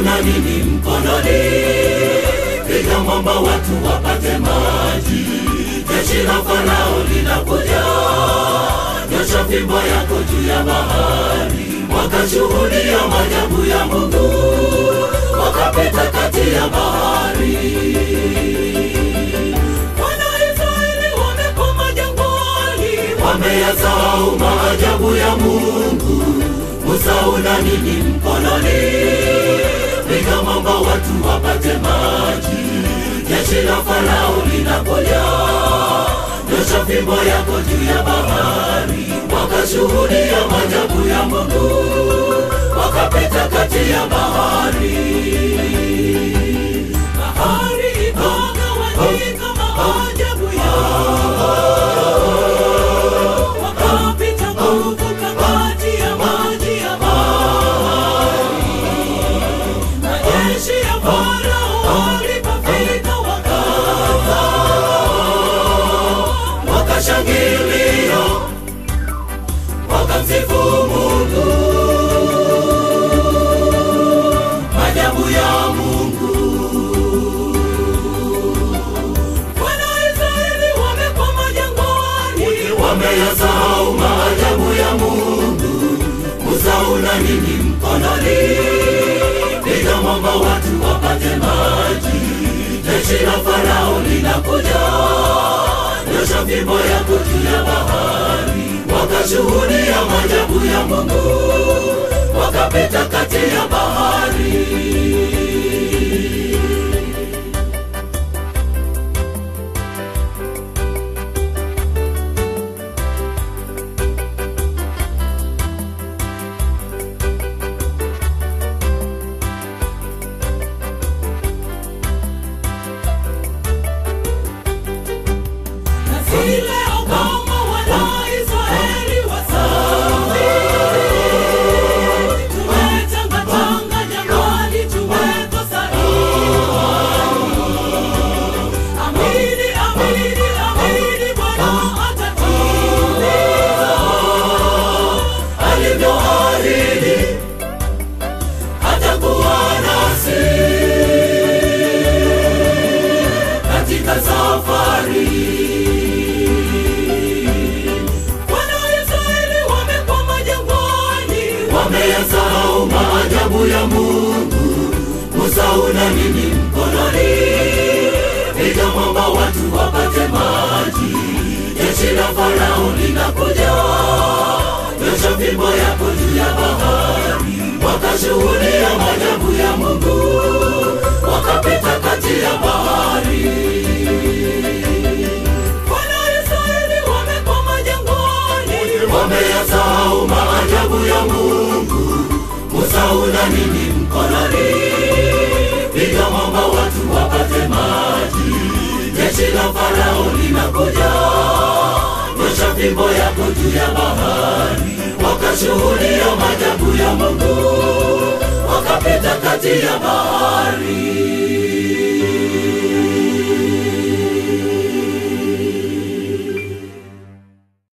una nini mkononi? Piga mwamba watu wapate maji. Jeshi la Farao linakuja, nyosha fimbo yako juu ya bahari. Wakashuhudia maajabu ya Mungu, wakapita kati ya bahari. Wanaisraeli wamekwama jangwani, wameyasahau maajabu ya Mungu. Musa, una nini mkononi? Piga mwamba watu wapate maji. Jeshi la Farao linakuja, nyosha fimbo yako juu ya bahari. Wakashuhudia maajabu ya Mungu, wakapita kati ya bahari. Bahari ikagawanyika, maajabu yao wakapita kuvuka kati ya maji ya bahari. Majeshi ya Farao walipofika wakaza, wakashangilia, wakamsifu Mungu. Maajabu ya Mungu. Wanaisraeli wamekwama jangwani, wameyasahau maajabu ya Mungu. Musa, una nini mkononi? Piga mwamba watu wapate maji. Jeshi la Farao linakuja, nyosha fimbo yako juu ya bahari. Wakashuhudia maajabu ya Mungu, wakapita kati ya bahari. Na si leo kama Wanaisraeli wasafiri, tumetangatanga jangwani, tumekosa imani. Amini, amini, amini, Bwana atatimiza alivyoahidi, atakuwa nasi katika safari. Wanaisraeli wamekwama jangwani, wameyasahau maajabu ya Mungu. Musa, una nini mkononi? Piga mwamba watu wapate maji. Jeshi la Farao linakuja, nyosha fimbo yako juu ya bahari. Wakashuhudia maajabu ya Mungu, wakapita kati ya bahari. Wanaisraeli wamekwama jangwani, wameyasahau maajabu ya Mungu. Musa, una nini mkononi? Piga mwamba watu wapate maji. Jeshi la Farao linakuja, nyosha fimbo yako juu ya bahari. Wakashuhudia maajabu ya Mungu, wakapita kati ya bahari.